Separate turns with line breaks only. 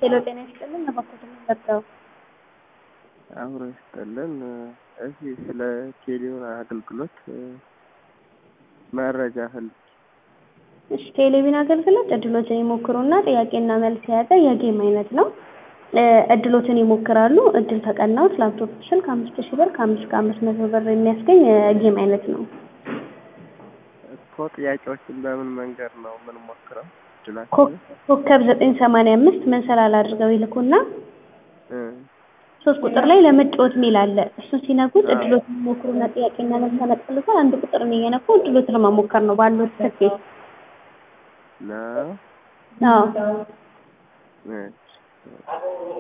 ሄሎ ጤና ይስጥልን እባክዎትን ገብተው
አብሮ ይስጥልን። እዚህ ስለ ቴሌውን አገልግሎት መረጃ ፈልጌ
እሺ ቴሌቪዥን አገልግሎት እድሎትን ይሞክሩና ጥያቄና መልስ የያዘ የጌም አይነት ነው። እድሎትን ይሞክራሉ። እድል ተቀናዎት ላፕቶፕ ስልክ አምስት ሺህ ብር ከአምስት ከአምስት መቶ ብር የሚያስገኝ የጌም አይነት ነው።
እኮ ጥያቄዎችን በምን መንገድ ነው የምንሞክረው? እድላችን
ኮ- ኮከብ ዘጠኝ ሰማንያ አምስት መሰላል አድርገው ይልኩና
እ
ሶስት ቁጥር ላይ ለመጫወት ሚል አለ። እሱን ሲነኩት እድሎትን ይሞክሩና ጥያቄና መልስ ያመጣልዎታል። አንድ ቁጥርን እየነኩ እድሎትን መሞከር ነው ባሉት ትኬት።
ነው
አዎ
እሺ